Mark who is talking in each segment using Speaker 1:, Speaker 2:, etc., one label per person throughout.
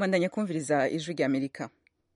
Speaker 1: bandanya kumviriza ijwi rya amerika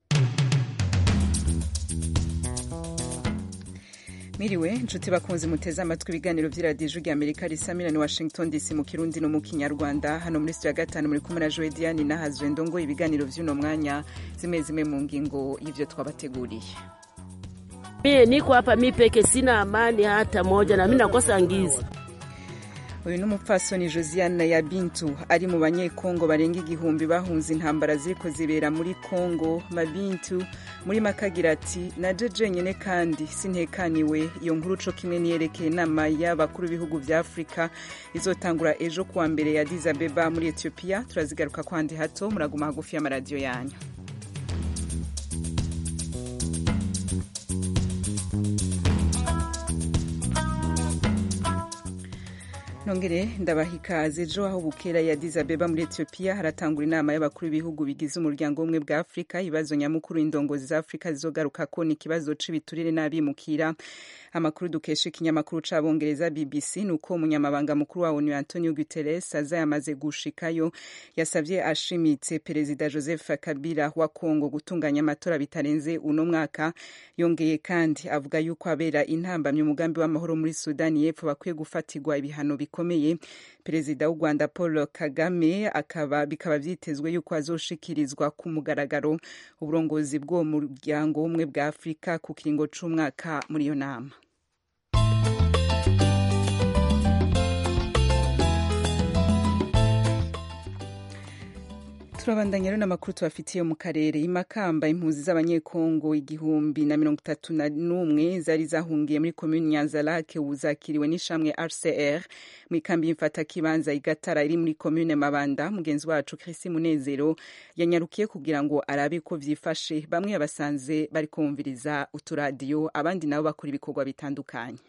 Speaker 1: Miriwe nshuti bakunzi muteze amatwi ibiganiro vy'iradiyo ijwi rya amerika risamira ni washington dc mu kirundi no mu kinyarwanda hano muri studio ya gatanu muri kumwe na joe diane nahazwe ndongo ibiganiro vy'uno mwanya zimwe zimwe mu ngingo y'ivyo twabateguriye
Speaker 2: Mie niko hapa mi peke, sina amani hata moja, na mi nakosa ngizi.
Speaker 1: uyu ni umupfasoni josiane ya bintu ari mu banyekongo barenga igihumbi bahunze intambara ziriko zibera muri kongo mabintu muri makagira ati naje jenyene kandi sintekaniwe iyo nkuru co kimwe niyerekeye inama y'abakuru b'ibihugu vya afurika izotangura ejo kuwa mbere ya Addis Abeba muri ethiopia turazigaruka kwandi hato muraguma hagufi y'amaradiyo yanyu nongere ndabaha ikaze ejo aho bukera ya Addis Abeba muri Ethiopia haratangura inama y'abakuru b'ibihugu bigize umuryango w'ubumwe bwa Afurika ibibazo nyamukuru indongozi za Afurika zizogaruka ko ni ikibazo c'ibiturire n'abimukira amakuru dukesha ikinyamakuru c'abongereza BBC ni uko umunyamabanga mukuru wa ONU Antonio Guterres aza yamaze gushikayo yasavye ashimitse perezida Joseph Kabila wa Kongo gutunganya amatora bitarenze uno mwaka yongeye kandi avuga yuko abera intambamye umugambi w'amahoro muri Sudani y'Epfo bakwiye gufatirwa ibihano bikomeye perezida w'u Rwanda Paul Kagame akaba bikaba vyitezwe yuko azoshikirizwa ku mugaragaro uburongozi bw'uwo muryango w'ubumwe bwa Afurika ku kiringo c'umwaka muri iyo nama turabandanya rero n'amakuru tubafitiye mu karere imakamba impunzi z'abanyekongo igihumbi na mirongo itatu na n'umwe zari zahungiye muri komuni nyanzarake ubu zakiriwe n'ishamwe rcr mu ikambi y'imfatakibanza igatara iri muri komune mabanda mugenzi wacu chrisi munezero yanyarukiye kugira ngo arabe ko vyifashe bamwe yabasanze bari kumviriza uturadiyo abandi nabo bakora ibikorwa bitandukanye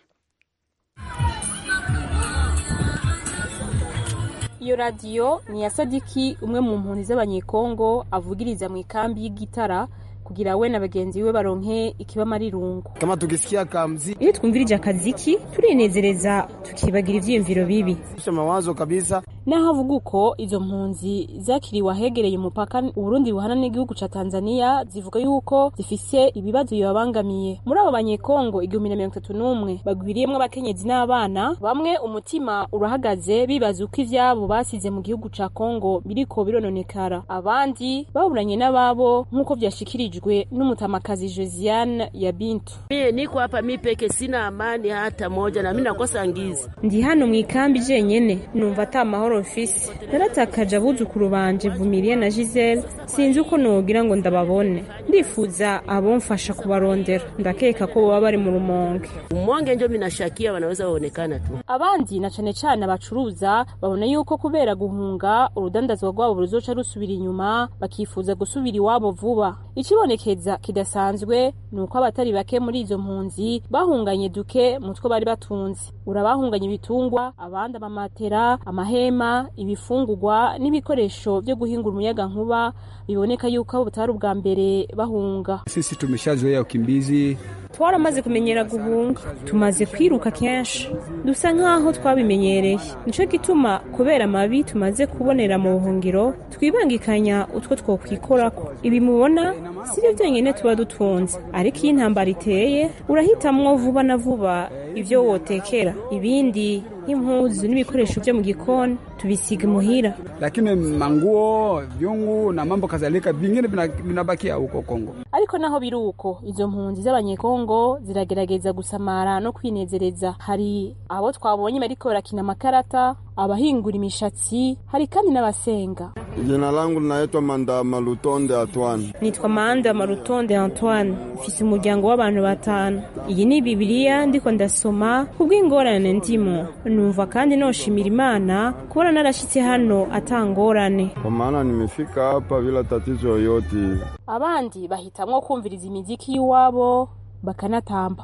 Speaker 3: iyo radiyo ni iya sadiki umwe mu mpunzi z'abanyekongo avugiriza mu ikambi y'igitara kugira we na bagenzi be baronke ikibamararungu
Speaker 4: kama tukisikia kamzi
Speaker 5: iyo twumvirije akaziki turinezereza tukibagira ivyiyumviro bibi
Speaker 4: isha mawazo kabisa
Speaker 3: naho avuga uko izo mpunzi zakiriwe ahegereye umupaka uburundi buhana n'igihugu ca tanzania zivuga yuko zifise ibibazo bibabangamiye muri abo banyekongo igihumbi na mirongo itatu n'umwe bagwiriyemwo abakenyezi n'abana bamwe umutima urahagaze bibaza uko ivyabo basize mu gihugu ca kongo biriko birononekara abandi baburanye n'ababo nk'uko vyashikirijwe n'umutamakazi josiane ya bintu
Speaker 2: Mie niko hapa mi peke, sina amani hata moja, na mi nakosa ngizi.
Speaker 5: ndi hano mu ikambi jenyene numva ata mahoro mfise naratakaje abuzukuru banje vumiriye na gisele sinzi uko nogira ngo ndababone ndifuza abomfasha kubarondera ndakeka ko boba bari mu rumonge
Speaker 2: Umonge njo minashakia wanaweza waonekana tu.
Speaker 3: abandi na cane cane abacuruza babona yuko kubera guhunga urudandazwa rwabo ruzoca rusubira inyuma bakifuza gusubira iwabo vuba ikibonekeza kidasanzwe ni uko abatari bake muri izo mpunzi bahunganye duke mu two bari batunze urabahunganye ibitungwa abandi amamatera amahema ibifungurwa n'ibikoresho vyo guhingura umuyaga nkuba biboneka yuko abo butari ubwa mbere bahunga
Speaker 6: Sisi tumeshazoea ukimbizi,
Speaker 5: twaramaze kumenyera guhunga tumaze kwiruka kenshi dusa nk'aho twabimenyereye nico gituma kubera amabi tumaze kubonera mu buhungiro twibangikanya utwo twokwikorako ibi mubona sivyo vyenyene tuba dutunze ariko iyo intambara iteye urahitamwo vuba na vuba ivyo wotekera ibindi nk'impuzu n'ibikoresho vyo mu gikoni tubisiga imuhira
Speaker 6: lakini manguo, vyungu na mambo kadhalika vingine vina- vinabakia huko Kongo.
Speaker 3: ariko naho biri uko izo mpunzi z'abanyekongo ziragerageza gusamara no kwinezereza hari abo twabonye bariko barakina amakarata abahingura imishatsi hari kandi n'abasenga
Speaker 7: Jina langu linaitwa Mandama Lutonde Atwani.
Speaker 5: nitwa manda marutonde antoine mfise umuryango w'abantu batanu iyi ni bibiliya ndiko ndasoma kubw'ingorane ndimo numva kandi noshimira imana kubona narashitse hano atangorane
Speaker 7: Kwa maana nimefika hapa bila tatizo yoyote.
Speaker 3: abandi bahitamwo kumviriza imiziki y'iwabo bakanatamba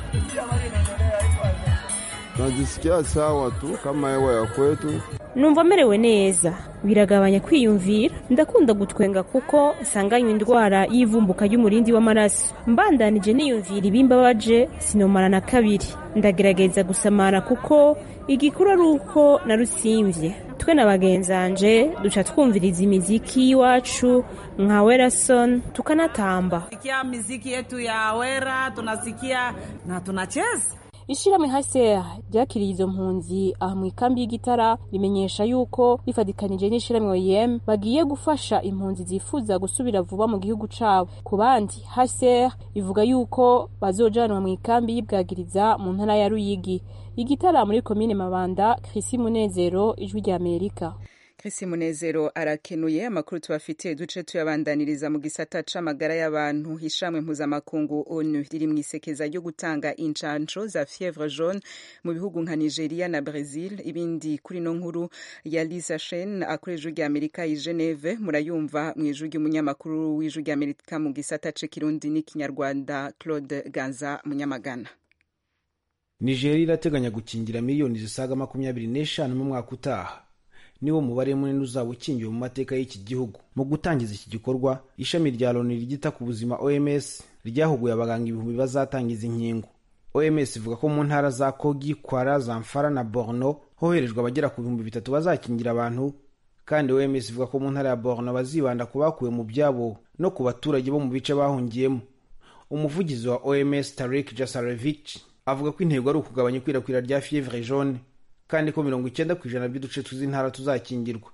Speaker 7: Najisikia sawa tu kama hewa ya kwetu.
Speaker 5: numva merewe neza biragabanya kwiyumvira ndakunda gutwenga kuko nsanganywe indwara y'ivumbuka ry'umurindi w'amaraso mbandanije niyumvira ibimbabaje sinomara na kabiri ndagerageza gusamara kuko igikuru ari uko narusimvye twe na bagenzanje duca twumviriza imiziki y'iwacu nka werason tukanatamba
Speaker 8: sikia miziki yetu ya wera tunasikia na tunacheza
Speaker 3: ishirahamwe haser ryakiriye izo mpunzi aha mu ikambi y'igitara rimenyesha yuko rifatikanije n'ishirahamwe oyem bagiye gufasha impunzi zifuza gusubira vuba mu gihugu cabo ku bandi haser ivuga yuko bazojanwa mu ikambi y'ibwagiriza mu ntara ya ruyigi igitara muri komine mabanda krisi munezero ijwi rya amerika
Speaker 1: Chris Munezero arakenuye amakuru tubafitiye duce tuyabandaniriza mu gisata c'amagara y'abantu hishamwe mpuzamakungu ONU riri mu isekeza ryo gutanga incanco za fievre jaune mu bihugu nka Nigeria na Brazil ibindi kuri no nkuru ya Lisa Shen akoresha rya Amerika i Geneve murayumva mu ijwi ry'umunyamakuru w'ijwi rya Amerika mu gisata c'Kirundi n'ikinyarwanda Claude Ganza Munyamagana
Speaker 9: Nigeria irateganya gukingira miliyoni zisaga makumyabiri n'eshanu mu mwaka utaha niwo mubare munini uzaba ukingiwe mu mateka y'iki gihugu mu gutangiza iki gikorwa ishami rya loni ryita ku buzima oms ryahuguye abaganga ibihumbi bazatangiza inkingo oms ivuga ko mu ntara za kogi kwara zamfara na borno hoherejwe abagera ku bihumbi bitatu bazakingira abantu kandi oms ivuga ko mu ntara ya borno bazibanda ku bakuwe mu byabo no ku baturage bo mu bice bahungiyemo umuvugizi wa oms tarik jasarevich avuga ko intego ari ukugabanya ikwirakwira rya fievre jaune kandi ko mirongo icyenda ku ijana by'uduce tw'intara tuzakingirwa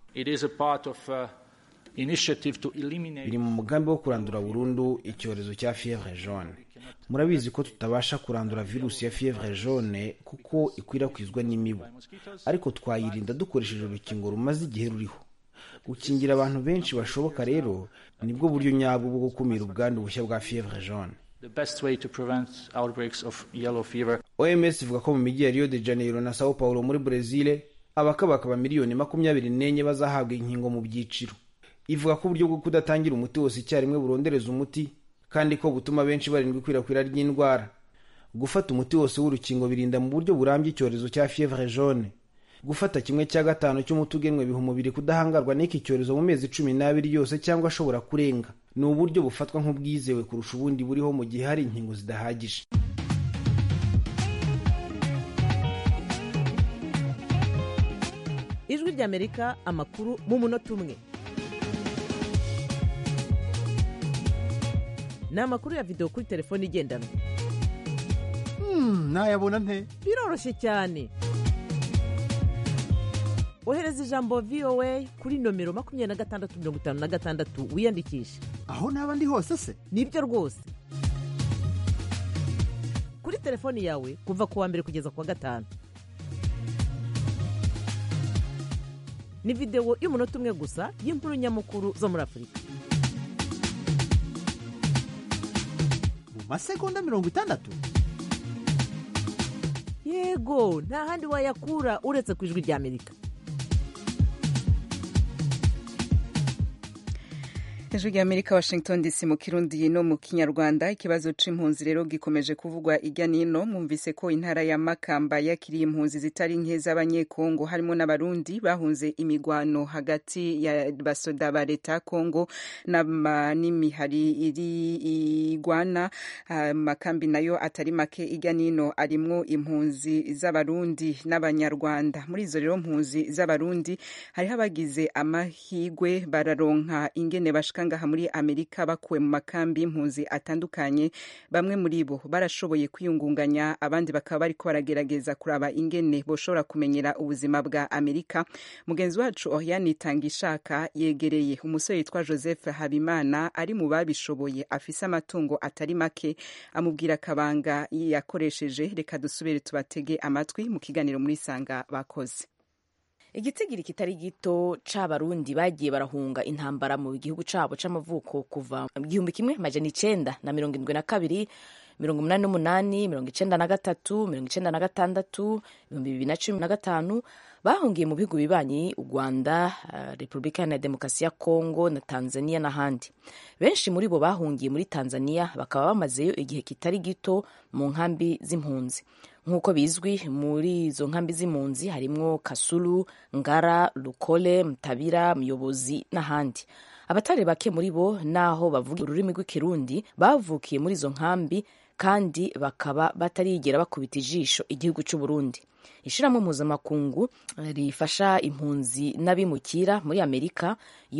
Speaker 9: biri mu mugambi wo kurandura burundu icyorezo cya fievre jaune murabizi ko tutabasha kurandura virusi ya fievre jaune kuko ikwirakwizwa n'imibu ariko twayirinda dukoresheje urukingo rumaze igihe ruriho gukingira abantu benshi bashoboka rero nibwo buryo nyabwo bwo gukumira ubwandu bushya bwa fievre jaune oms ivuga ko mu mijyi ya rio de janeiro na sao paulo muri brezil abakabakaba miliyoni makumyabiri n'enye bazahabwa inkingo mu byiciro ivuga ko uburyo bwo kudatangira umuti wose icyarimwe burondereza umuti kandi ko butuma benshi barindwa ikwirakwira ry'indwara gufata umuti wose w'urukingo birinda mu buryo burambye icyorezo cya fievre jaune gufata kimwe cya gatanu cy'umuti ugenwe biha umubiri kudahangarwa n'iki cyorezo mu mezi cumi n'abiri yose cyangwa ashobora kurenga ni uburyo bufatwa nk'ubwizewe kurusha ubundi buriho mu gihe hari inkingo zidahagije
Speaker 10: ijwi ry'amerika amakuru mu munota umwe ni amakuru ya videwo kuri telefone igendanwa
Speaker 11: nayabona nte
Speaker 10: biroroshye cyane ohereza ijambo voa kuri nomero makumyabiri na gatandatu mirongo itanu na gatandatu wiyandikishe
Speaker 11: aho naba ndi hose se
Speaker 10: nibyo rwose kuri telefoni yawe kuva ku wa mbere kugeza ku wa gatanu ni videwo y'umunota umwe gusa y'inkuru nyamukuru zo muri afurika
Speaker 11: mu masegonda mirongo itandatu
Speaker 10: yego nta handi wayakura uretse ku ijwi ry'amerika
Speaker 1: ijwi rya amerika washington dc mu kirundi no mu kinyarwanda ikibazo c'impunzi rero gikomeje kuvugwa irya nino mwumvise ko intara ya makamba yakiriye impunzi zitari nke z'abanyekongo harimo n'abarundi bahunze imigwano hagati ya basoda ba leta ya kongo n'imihari iri igwana amakambi nayo atari make irya nino arimwo impunzi z'abarundi n'abanyarwanda muri izo rero mpunzi z'abarundi hariho abagize amahigwe bararonka ingene bashika ngaha muri amerika bakuwe mu makambi y'impunzi atandukanye bamwe muri bo barashoboye kwiyungunganya abandi bakaba bariko baragerageza kuraba ingene boshobora kumenyera ubuzima bwa amerika mugenzi wacu oriane itanga ishaka yegereye umusore yitwa joseph habimana ari mu babishoboye afise amatungo atari make amubwira akabanga yakoresheje reka dusubire tubatege amatwi mu kiganiro muri sanga bakoze
Speaker 12: igitigiri kitari gito c'abarundi bagiye barahunga intambara mu gihugu cabo c'amavuko kuva mu gihumbi kimwe majana icenda na mirongo indwi na kabiri mirongo umunani n'umunani mirongo icenda na gatatu mirongo icenda na gatandatu ibihumbi bibiri na cumi na gatanu bahungiye mu bihugu bibanyi u rwanda uh, repubulika iharanira demokarasi ya kongo na tanzania n'ahandi benshi muri bo bahungiye muri tanzania bakaba bamazeyo igihe kitari gito mu nkambi z'impunzi nk'uko bizwi muri izo nkambi z'impunzi harimwo kasulu ngara rukole mutabira muyobozi n'ahandi abatari bake muri bo naho bavuga ururimi rw'ikirundi bavukiye muri izo nkambi kandi bakaba batarigera bakubita ijisho igihugu cy'u Burundi ishyirahamwe mpuzamakungu rifasha impunzi n'abimukira muri amerika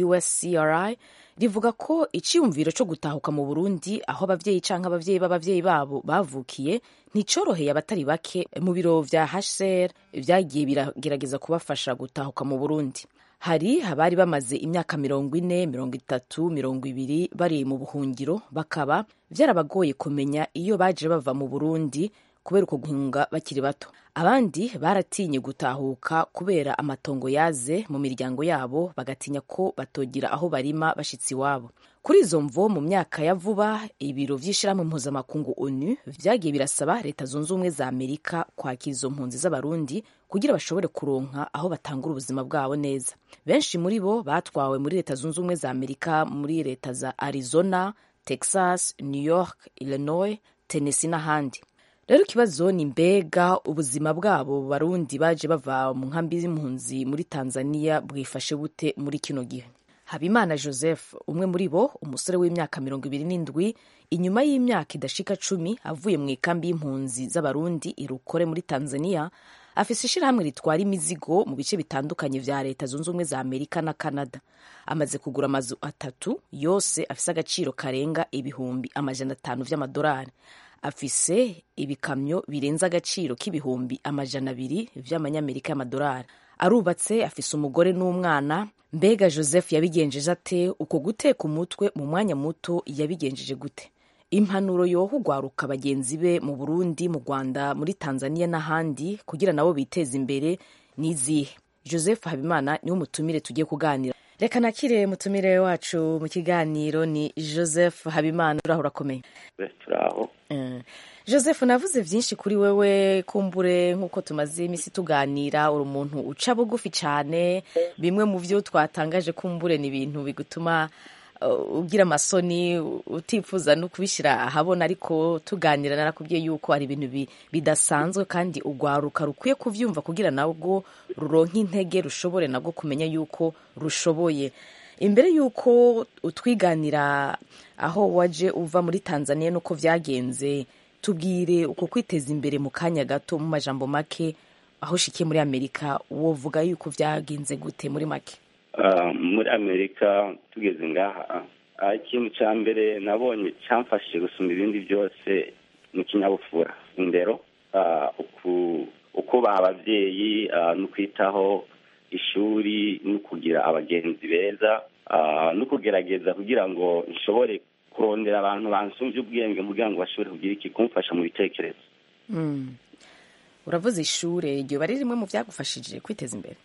Speaker 12: uscri rivuga ko icyiyumviro cyo gutahuka mu burundi aho ababyeyi cyangwa ababyeyi b'ababyeyi babo bavukiye nticyoroheye abatari bake mu biro vya hcr byagiye biragerageza kubafasha gutahuka mu burundi hari abari bamaze imyaka mirongo ine mirongo itatu mirongo ibiri bari mu buhungiro bakaba byarabagoye kumenya iyo baje bava mu burundi kubera uko guhunga bakiri bato abandi baratinye gutahuka kubera amatongo yaze mu miryango yabo bagatinya ko batogira aho barima bashitsi iwabo kuri izo mvo mu myaka ya vuba ibiro vy'ishirahamwe mpuzamakungu onu vyagiye birasaba leta zunze ubumwe za amerika kwakira izo mpunzi z'abarundi kugira bashobore kuronka aho batangura ubuzima bwabo neza benshi muri bo batwawe muri leta zunze ubumwe za amerika muri leta za arizona texas new york illinois tennessee n'ahandi rero ikibazo ni mbega ubuzima bwabo barundi baje bava mu nkambi z'impunzi muri tanzania bwifashe bute muri kino gihe habimana joseph umwe muri bo umusore w'imyaka mirongo ibiri n'indwi inyuma y'imyaka idashika cumi avuye mu ikambi y'impunzi z'abarundi irukore muri tanzania afise ishirahamwe ritwara imizigo mu bice bitandukanye vya leta zunze ubumwe za amerika na canada amaze kugura amazu atatu yose afise agaciro karenga ibihumbi amajana atanu vy'amadolari afise ibikamyo birenze agaciro k'ibihumbi amajana abiri vy'amanyamerika y'amadolari arubatse afise umugore n'umwana mbega joseph yabigenjeje ate uko guteka umutwe mu mwanya muto yabigenjeje gute impanuro yoha ugwaruka bagenzi be mu burundi mu rwanda muri tanzania n'ahandi kugira nabo biteze imbere n'izihe joseph habimana niwo mutumire tugiye kuganira reka nakire mutumire wacu mu kiganiro ni joseph habimana uraho urakomeye
Speaker 13: turaho
Speaker 12: joseph navuze byinshi kuri wewe kumbure nk'uko tumaze iminsi tuganira uri umuntu uca bugufi cyane bimwe mu byo twatangaje kumbure ni ibintu bigutuma ugira amasoni utifuza no kubishyira ahabona ariko tuganira narakubwiye yuko hari ibintu bidasanzwe kandi urwaruka rukwiye kubyumva kugira nabwo ruronke intege rushobore nabwo kumenya yuko rushoboye imbere y'uko utwiganira aho waje uva muri tanzania n'uko byagenze tubwire uko kwiteza imbere mu kanya gato mu majambo make aho ushikiye muri amerika wovuga yuko byagenze gute muri make
Speaker 13: muri amerika tugeze ngaha ikintu cya mbere nabonye cyamfashije gusumba ibindi byose ni ikinyabupfura indero ukubaha ababyeyi no kwitaho ishuri no kugira abagenzi beza no kugerageza kugira ngo nshobore kurondera abantu bansumvye ubwenge kugira ngo bashobore kugira iki kumfasha mu bitekerezo
Speaker 12: uravuze ishure iryo bari rimwe mu byagufashije kwiteza imbere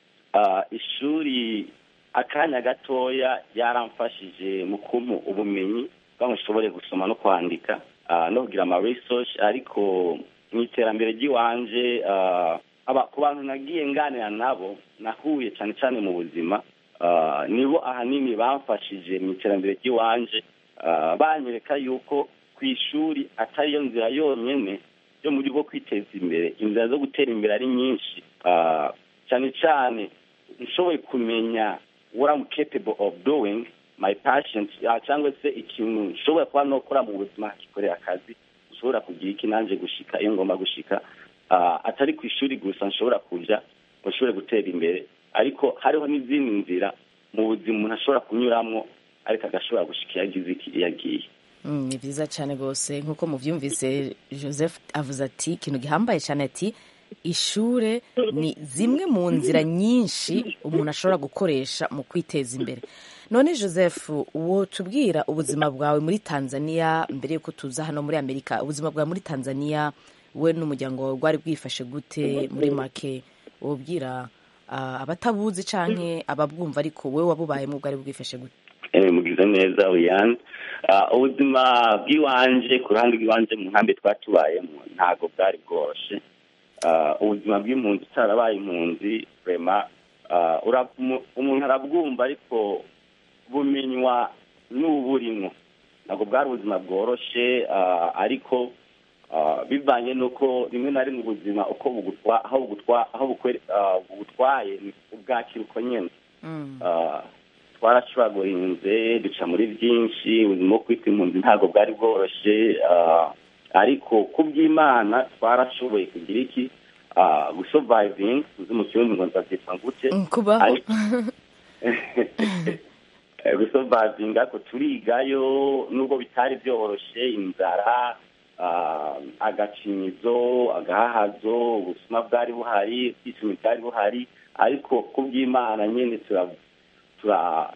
Speaker 13: ishuri akanya gatoya yaramfashije mu kumpa ubumenyi kugira ngo nshobore gusoma no kwandika no kugira ama research ariko mu iterambere ry'iwanje ku bantu nagiye nganira nabo nahuye cyane cyane mu buzima nibo ahanini bamfashije mu iterambere ry'iwanje banyereka yuko ku ishuri atariyo nzira yonyine yo muri bwo kwiteza imbere inzira zo gutera imbere ari nyinshi cyane cyane nshoboye kumenya what I'm capable of doing my passion cyangwa se ikintu nshobora kuba nokora mu buzima kikorera akazi nshobora kugira iki nanjye gushika iyo ngomba gushika atari ku ishuri gusa nshobora kuja ngo nshobore gutera imbere ariko hariho n'izindi nzira mu buzima umuntu ashobora kunyuramo ariko agashobora gushika iyo agize iki iyo agiye
Speaker 12: ni byiza cyane rwose nk'uko mubyumvise joseph avuze ati ikintu gihambaye cyane ati ishure ni zimwe mu nzira nyinshi umuntu ashobora gukoresha mu kwiteza imbere none joseph uwo tubwira ubuzima bwawe muri tanzania mbere y'uko tuza hano muri amerika ubuzima bwawe muri tanzania we n'umuryango wawe bwari bwifashe gute muri make wubwira abatabuzi cyangwa ababwumva ariko wowe wabubayemo bwari bwifashe gute
Speaker 13: mugize neza wiyane ubuzima bw'iwanje ku ruhande rw'iwanje mu nkambi twatubayemo ntabwo bwari bworoshye ubuzima bw'impunzi utarabaye impunzi rema umuntu arabwumva ariko bumenywa n'uburimo ntabwo bwari ubuzima bworoshye ariko bivanye n'uko rimwe na rimwe ubuzima uko aho bugutwaye ubwakira uko nyine twaracuragurinze duca muri byinshi ubuzima bwo kwita impunzi ntabwo bwari bworoshye ariko ku by'imana twarashoboye kugira iki ah, gusurviving uzi mu kirundi ngo nzabyitwa gute
Speaker 12: kubaho
Speaker 13: Ariko- Eh, gusurviving ariko turigayo nubwo bitari byoroshe inzara ah, agacinyizo agahahazo ubusuma bwari buhari ubwisumi bwari buhari ariko ku by'imana nyine tura tura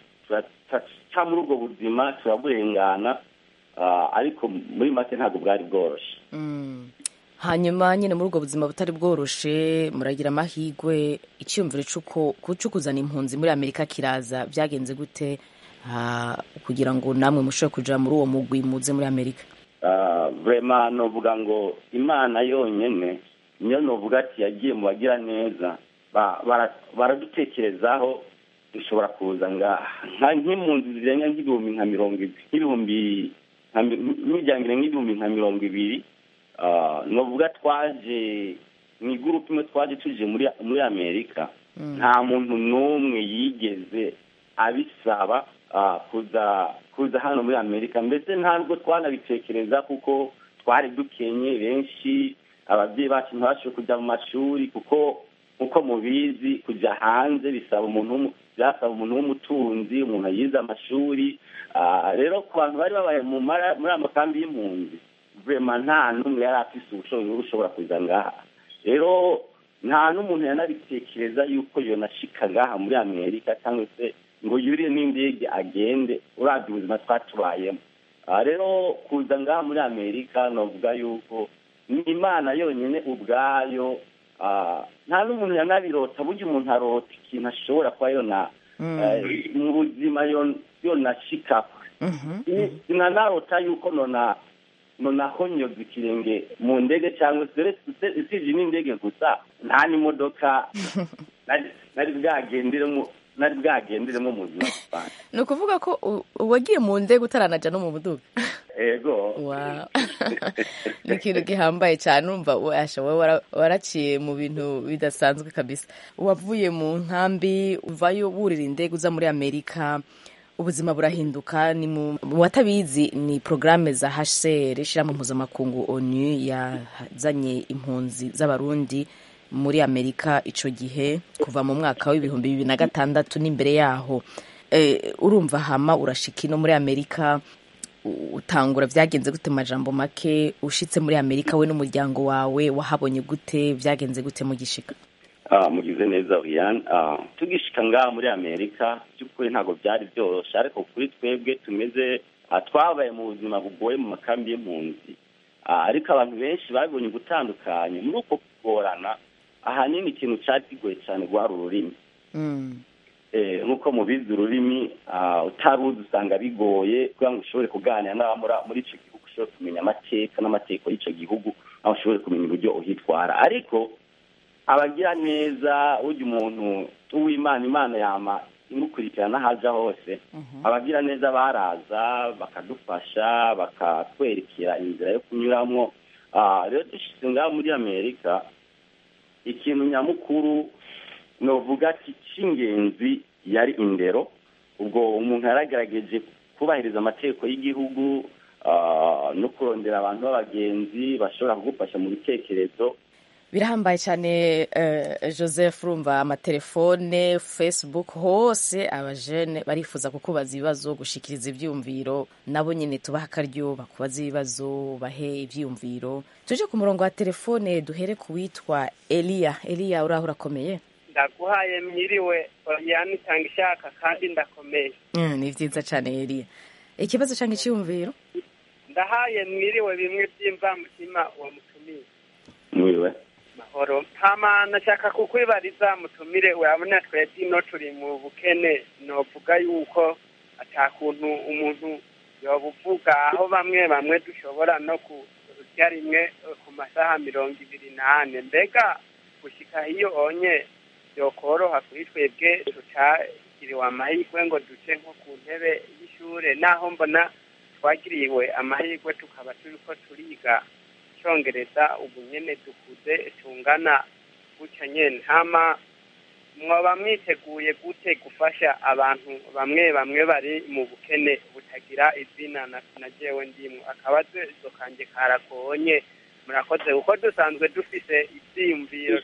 Speaker 13: turaca muri ubwo buzima turaburengana ah, ariko muri make ntabwo bwari bworoshye
Speaker 12: Mm. hanyuma nyine muri ubwo buzima butari bworoshe muragira amahirwe icyiyumviro cy'uko cyo kuzana impunzi muri amerika kiraza byagenze gute Ah, kugira ngo namwe mushobore kuja muri uwo mugwi muze muri amerika
Speaker 13: Ah, vrema novuga ngo imana yonyene niyo novuga ati yagiye mu bagira neza Ba- bara- baradutekerezaho dushobora kuza ngaha nka nk'impunzi zirenga nk'ibihumbi nka mirongo ibiri nk'ibihumbi nka mi- n'imiryango irenga nk'ibihumbi nka mirongo ibiri Ah, novuga twaje mu igurupe imwe twaje tuje muri muri amerika nta muntu n'umwe yigeze abisaba ah, kuza kuza hano muri amerika mbese ntabwo twanabitekereza kuko twari dukenye benshi ababyeyi bacu ntibashoboye kujya mu mashuri kuko nk'uko mubizi kujya hanze bisaba umuntu w'umu- byasaba umuntu w'umutunzi umuntu yize amashuri Ah, rero ku bantu bari babaye mu mara- muri aya makambi y'impunzi vrema nta n'umwe yari afise ubushobozi bwo gushobora kuza ngaha rero nta n'umuntu yanabitekereza yuko yonashika ngaha muri amerika cyangwa se ngo yurire n'indege agende uravye ubuzima twatubayemo aha rero kuza ngaha muri amerika novuga yuko ni imana yonyine ubwayo ah, nta n'umuntu yanabirota burya umuntu arota ikintu ashobora kuba yona eh, mu buzima yon- yonashikako Ni- sinanarota yuko nona nonahonyoza ikirenge mu ndege cyangwa se uretse- usibye n'indege gusa nta n'imodoka nari- nari bwagenderemo nari bwagenderemo mu buzima busanzwe
Speaker 12: ni ukuvuga ko u- wagiye mu ndege utaranaja no mu buduga
Speaker 13: ego
Speaker 12: Wow. ni ikintu gihambaye cyane urumva washa wowe wara- waraciye mu bintu bidasanzwe kabisa wavuye mu nkambi uvayo wurira indege uza muri amerika ubuzima burahinduka ni mu mu batabizi ni porogaramu za hcr ishyirahamwe mpuzamakungu onu yazanye impunzi z'abarundi muri amerika ico gihe kuva mu mwaka w'ibihumbi bibiri na gatandatu n'imbere yaho Eh, urumva hama urashika ino muri amerika utangura byagenze gute mu majambo make ushitse muri amerika we n'umuryango wawe wahabonye gute byagenze gute mu gishika
Speaker 13: Ah, mugize neza Oriane Ah, tugishika ngaha muri amerika by'ukuri ntabwo byari byoroshye ariko kuri twebwe tumeze ah, twabaye mu buzima bugoye mu makambi y'impunzi Ah, ariko abantu benshi babibonye ugutandukanye muri uko kugorana ahanini ikintu cyari kigoye cyane rwari ururimi Eh, nk'uko mubizi ururimi ah, utaruzi usanga bigoye kugira ngo ushobore kuganira n'abamura muri icyo gihugu ushobore kumenya amateka n'amategeko y'icyo gihugu aho ushobore kumenya uburyo uhitwara ariko abagira neza ujya umuntu uw'imana imana yama imukurikirana aho aja hose abagira neza baraza bakadufasha bakatwerekera inzira yo kunyuramo Ah, rero dushyize ngaho muri amerika ikintu nyamukuru novuga ati cy'ingenzi yari indero ubwo umuntu yaragerageje kubahiriza amategeko y'igihugu ah, no kurondera abantu b'abagenzi bashobora kugufasha mu bitekerezo
Speaker 12: birahambaye cyane eh, joseph urumva amatelefone facebook hose abajene barifuza kukubaza ibibazo gushikiriza ibyumviro nabo nyine tubaha akaryo bakubaza ibibazo bahe ibyumviro tuje ku murongo wa telefone duhere ku witwa eliya eliya uraho urakomeye
Speaker 14: ndaguhaye mwiriwe oriyani itanga ishaka kandi ndakomeye
Speaker 12: Mm, ni byiza cyane eliya ikibazo cyangwa icyumviro
Speaker 14: ndahaye mwiriwe bimwe by'imvamutima uwo mutumiye
Speaker 13: mwiriwe
Speaker 14: mahoro hama nashaka kukwibariza mutumire urabona twebwe ino turi mu bukene novuga yuko ata kuntu umuntu yobuvuga aho bamwe bamwe dushobora no kurya rimwe eh, ku masaha mirongo ibiri n'ane mbega gushika hiyo onye byokoroha kuri twebwe tutagiriwe amahirwe ngo duce nko ku ntebe y'ishure naho mbona twagiriwe amahirwe tukaba turiko turiga icyongereza ubu nyene dukuze tungana gutya nyene hama mwaba mwiteguye gute gufasha abantu bamwe bamwe bari mu bukene butagira izina na na jewe ndimwe akabazo kanje karagonye murakoze kuko dusanzwe dufise ivyiyumviro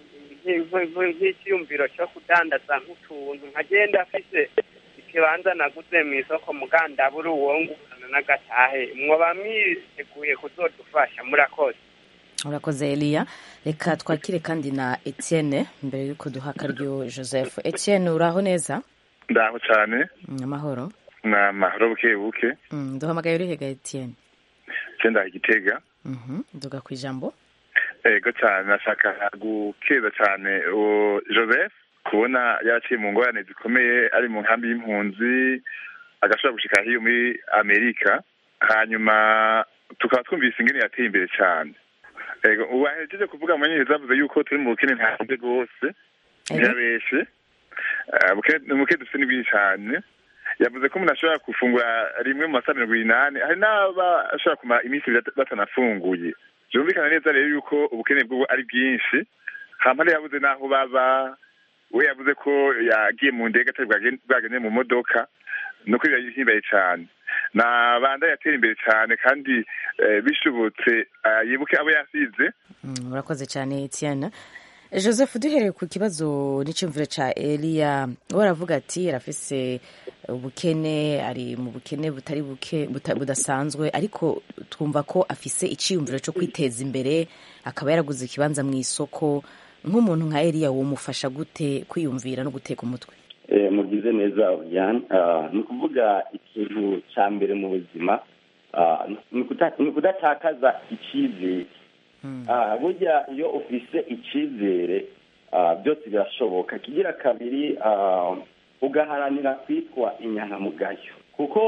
Speaker 14: nk'ikiyumviro cyo kudandaza nk'utuntu nkagenda afise ikibanza naguze mu isoko mugandabura uwongukana n'agatahe mwoba mwiteguye kuzodufasha murakoze
Speaker 12: urakoze eliya reka twakire kandi na etienne mbere y'uko duha akaryo joseph etienne uraho neza
Speaker 15: ndaho cyane
Speaker 12: Mm, amahoro
Speaker 15: ni amahoro buke buke
Speaker 12: Mm, duhamagaye urihega etienne
Speaker 15: cyenda igitega
Speaker 12: Mhm, duga ku ijambo
Speaker 15: ego cyane nashaka gukeza cyane uwo joseph kubona yaraciye mu ngorane zikomeye ari mu nkambi y'impunzi agashobora gushika hiyo muri amerika hanyuma tukaba twumvise ingene yateye imbere cyane ego ubu ahejeje kuvuga mu nyine zavuze yuko turi mu bukene ntanze rwose ntiyabeshe Eh, ubukene- ubukene dufite ni bwinshi cyane yavuze ko umuntu ashobora gufungura rimwe mu masaha mirongo inani hari n'aba ashobora kumara iminsi ibiri batanafunguye byumvikana neza rero yuko ubukene bw'ubu ari bwinshi hampande yabuze n'aho baba we yavuze ko yagiye mu ndege atari bwagende bwagende mu modoka nuko birahimbaye cyane nabanda yatera imbere cyane kandi eh, bishobotse eh, yibuke abo yasize
Speaker 12: Mm, urakoze cyane etienne joseph duhereye ku kibazo n'icyumviro cya eliya we aravuga ati arafise ubukene ari mu bukene butari buke buta- budasanzwe ariko twumva ko afise icyiyumviro cyo kwiteza imbere akaba yaraguze ikibanza mu isoko nk'umuntu nka eliya wumufasha gute kwiyumvira no guteka umutwe
Speaker 13: Eh, mugize neza Oriane Ah, ni ukuvuga ikintu cya mbere mu buzima ah, ni ukuta- ni ukudatakaza icyizere Ah, burya iyo ufise icyizere ah, byose birashoboka kigira kabiri ah, ugaharanira kwitwa inyankamugayo kuko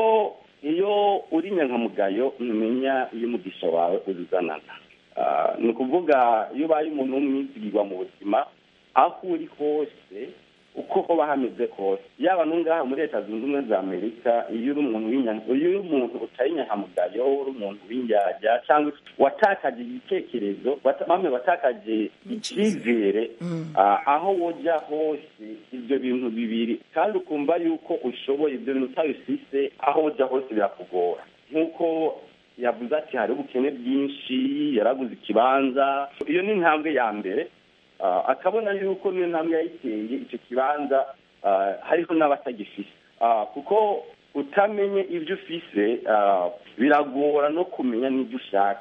Speaker 13: iyo uri inyankamugayo ntumenya iyo umugisha wawe uzuzanana Ah, ni ukuvuga iyo ubaye umuntu w'umwizigirwa mu buzima aho uri hose uko hoba hameze kose yaba n'ungaha muri leta zunze ubumwe za amerika iyo uri umuntu w'inya- iyo uri umuntu utari inyankamugayo uri umuntu w'indyarya cyangwa watakaje igitekerezo wata- bamwe watakaje icyizere ah, aho wojya hose ibyo bintu bibiri kandi ukumva yuko ushoboye ibyo bintu utabifise aho wojya hose birakugora nk'uko yavuze ati hari ubukene bwinshi yaraguze ikibanza iyo ni intambwe ya mbere Ah, akabona yuko niyo ntambwe yayiteye icyo kibanza ah, hariho n'abatagifise Ah, kuko utamenye ibyo ufise ah, biragora no kumenya n'ibyo ushaka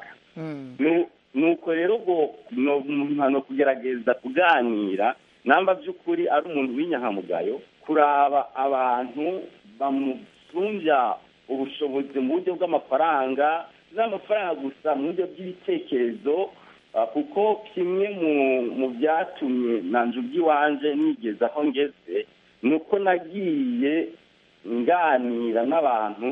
Speaker 13: Nu- nuko rero ubwo no no kugerageza kuganira namba by'ukuri ari umuntu w'inyankamugayo kuraba abantu bamusumbya ubushobozi mu buryo bw'amafaranga n'amafaranga gusa mu buryo bw'ibitekerezo Ah, kuko kimwe mu mu byatumye nanje ubw'iwanje nigeze aho ngeze ni uko nagiye nganira n'abantu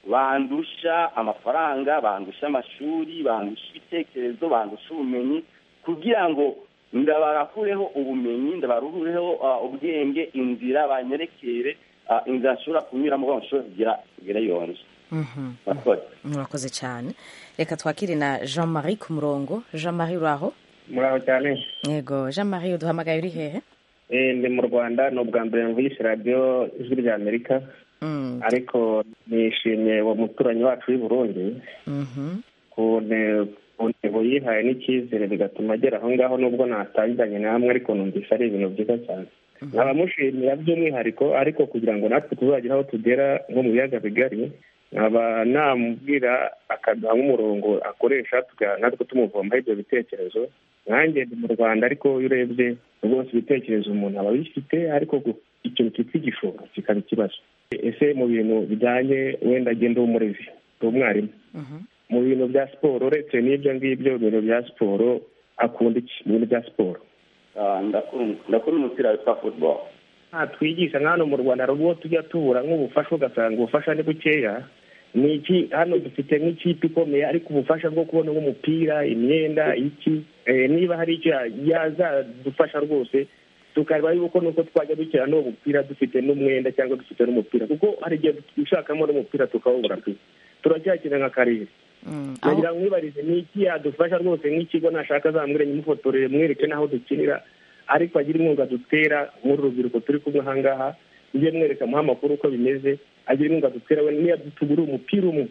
Speaker 13: bandusha amafaranga bandusha amashuri bandusha ibitekerezo bandusha ubumenyi kugira ngo ndabarakureho ubumenyi ndabaruhureho ah, ubwenge inzira banyerekere ah, inzira nshobora kunyuramo kugira ngo nshobore kugira kugera yonje
Speaker 12: Mhm.
Speaker 13: murakoze
Speaker 12: murakoze cyane reka twakire na jean marie ku murongo jean marie uraho
Speaker 16: muraho cyane
Speaker 12: yego jean marie uduhamagaye uri hehe
Speaker 16: Eh, ndi mu rwanda ni ubwa mbere mvugisha radiyo ijwi rya amerika
Speaker 12: Mm,
Speaker 16: ariko nishimiye uwo muturanyi wacu w'i burundi
Speaker 12: mhm.
Speaker 16: ku ne- ku ntego yihaye n'icyizere bigatuma agera aho ngaho nubwo natangiranye namwe ariko numvise ari ibintu byiza cyane nkabamushimira by'umwihariko ariko kugira ngo natwe tuzagere aho tugera nko mu biyaga bigari nkaba namubwira akaduha nk'umurongo akoresha tuga- natwe tumuvomaho ibyo bitekerezo nanjye ndi mu rwanda ariko iyo urebye rwose ibitekerezo umuntu aba abifite ariko gu- ikintu cyitwa igishoro kikaba ikibazo ese mu bintu bijyanye wenda agenda w'umurezi ndi umwarimu mu bintu bya siporo uretse n'ibyo ngibyo ibintu bya siporo akunda iki mu bintu bya siporo
Speaker 13: Ah, ndakunda ndakunda umupira witwa football
Speaker 16: nta twigisha nka hano mu rwanda hari ubwo tujya tubura nk'ubufasha ugasanga ubufasha ni bukeya ni iki hano dufite nk'ikipe ikomeye ariko ubufasha bwo kubona nk'umupira imyenda iki Eh, niba hari icyo ya- yazadufasha rwose tukareba yuko nuko twajya dukina n'uwo mupira dufite n'umwenda cyangwa dufite n'umupira kuko hari igihe twishakamo n'umupira tukawubura pe turacyakina nka karere nagira ngo mwibarize ni iki yadufasha rwose nk'ikigo nashaka azamwire nyimufotorere mwereke n'aho dukinira ariko agira inkunga dutera muri urubyiruko turi kumwe ahangaha mujye mwereka muha amakuru uko bimeze agira inkunga dutera we niyo tugura umupira umwe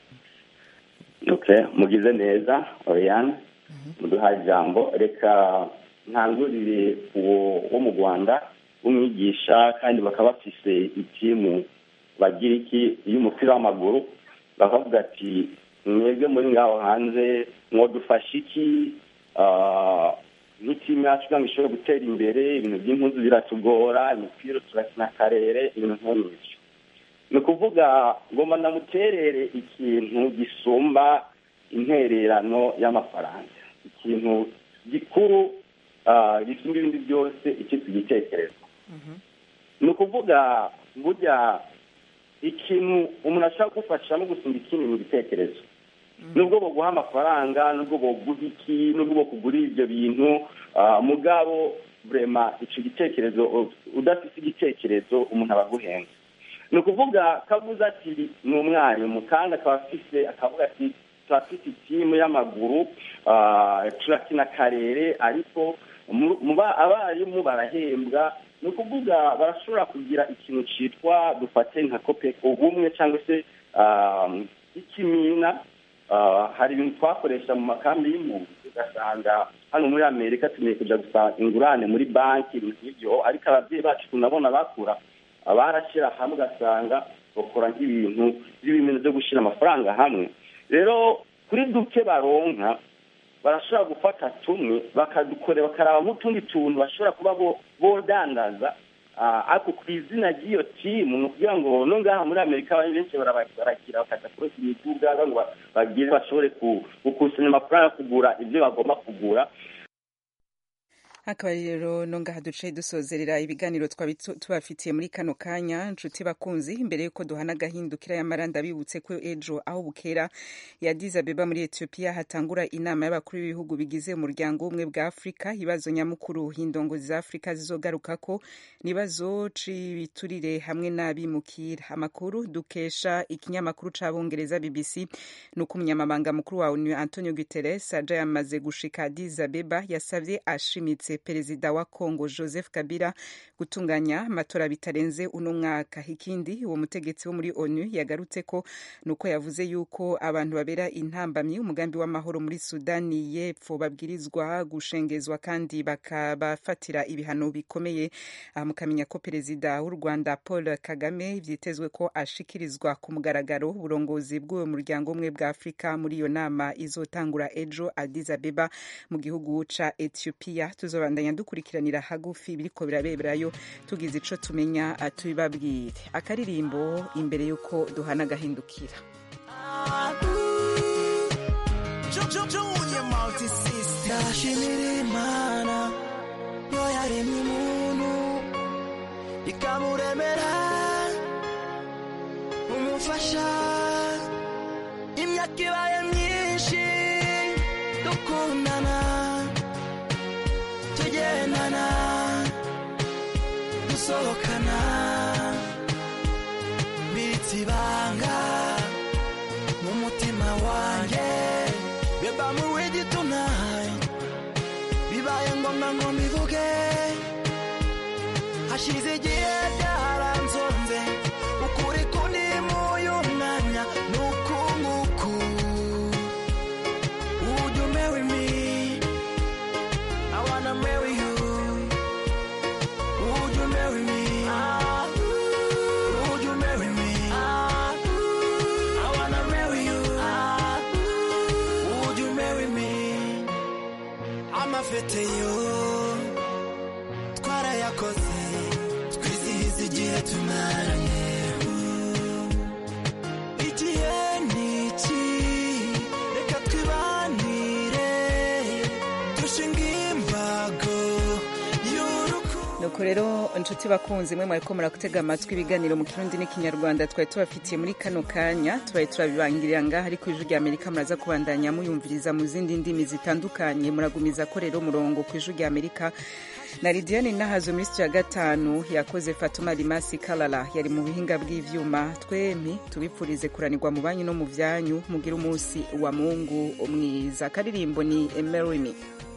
Speaker 13: okay mugize neza oriane muduhaye ijambo reka ntangurire uwo wo mu rwanda w'umwigisha kandi bakaba bafise ikimu bagira iki y'umupira w'amaguru bakavuga ati mwebwe muri ngaho hanze mwadufasha iki Ah, nk'itimu yacu kugira ngo ishobore gutera imbere ibintu by'impunzi biratugora imipira turakina akarere ibintu nk'ibyo ni ukuvuga ngomba ndamuterere ikintu gisumba intererano y'amafaranga ikintu gikuru ah, gisumba ibindi byose icyitwa igitekerezo ni ukuvuga burya ikintu umuntu ashobora kugufasha no gusumba ikindi mu gitekerezo nubwo baguha amafaranga nubwo baguha iki nubwo bakugurira ibyo bintu ah, mugabo burema icyo gitekerezo u- udafite igitekerezo umuntu aba aguhenze ni ukuvuga kavuze ati ni umwarimu kandi akaba afise akavuga ati turafite itimu y'amaguru ah, turakina akarere ariko mu- mu ba- abarimu barahembwa ni ukuvuga barashobora kugira ikintu cyitwa dufate nka kope ubumwe cyangwa se ah, ikimina Ah, hari ibintu twakoresha mu makambi y'impunzi ugasanga hano muri amerika tugiye kujya gusaba ingurane muri banki ibintu nk'ibyo ariko ababyeyi bacu tunabona bakura barashyira hamwe ugasanga bakora nk'ibintu by'ibintu byo gushyira amafaranga hamwe rero kuri duke baronka barashobora gufata tumwe bakadukorera bakaraba nk'utundi tuntu bashobora kuba bo- bodandaza Ah, ariko ku izina ry'iyo timu ni ukugira ngo no ngaha muri amerika abantu benshi baraba- baragira bakaza kureka imiduga ngo ba- bagire bashobore ku- gukusanya amafaranga yo kugura ibyo bagomba kugura
Speaker 1: akaba rero no ngaha duce dusozerera ibiganiro twaba tu- tubafitiye muri kano kanya nshuti bakunzi imbere y'uko duhana agahindukira y'amara ndabibutse ko ejo aho bukera ya Addis Abeba muri Ethiopia hatangura inama y'abakuru b'ibihugu bigize umuryango w'ubumwe bwa Afurika ibibazo nyamukuru hindongozi za Afurika zizogarukako nibazo c'ibiturire hamwe n'abimukira amakuru dukesha ikinyamakuru c'abongereza BBC nuko umunyamabanga mukuru wa ONU Antonio Guterres aja yamaze gushika Addis Abeba yasavye ashimitse perezida wa Congo Joseph Kabila gutunganya amatora bitarenze uno mwaka ikindi uwo mutegetsi wo muri ONU yagarutse ko nuko yavuze yuko abantu babera intambamyi umugambi w'amahoro muri Sudani y'Epfo babwirizwa gushengezwa kandi bakabafatira ibihano bikomeye aha mukamenya ko perezida w'u Rwanda Paul Kagame vyitezwe ko ashikirizwa ku mugaragaro uburongozi bw'uwo muryango umwe bwa Afurika muri iyo nama izotangura ejo Addis Abeba mu gihugu ca Ethiopia tuzobandanya dukurikiranira hagufi biriko biraberayo tugize ico tumenya tubibabwire akaririmbo imbere yuko duhana agahindukira
Speaker 17: ndashimira imana yo yaremye umuntu ikamuremera umufasha imyaka ibaye myinshi dukundana tugendana dusohokana mbitse ibanga mu mutima wanjye beba mu wigi tonight bibaye ngombwa ngo mbivuge hashize igihe byaranzonze ukuri kundi muyu mwanya ni uku nguku Would you marry me? I wanna marry you. Would you marry me? Would you marry me? I wanna marry you. Would you marry me? amafete yo twarayakoze twizihiza igihe tumaranye igihe ni iki reka twibanire dushinga imbago y'urukundo
Speaker 1: nuko rero inshuti bakunzi mwe mwariko murakutega amatwi ibiganiro mu kirundi n'ikinyarwanda twari tubafitiye muri kano kanya tubaye turabibangirira ngaha ariko ijwi rya amerika muraza kubandanya muyumviriza mu zindi ndimi zitandukanye muragumiza ko rero umurongo ku ijwi rya amerika na lidiane nahazo muri sitiyo ya gatanu yakoze fatuma rimasi karara yari mu buhinga bw'ivyuma twemi tubipfurize kuranirwa mu banyu no mu vyanyu mugire umunsi wa mungu mwiza akaririmbo ni emerimi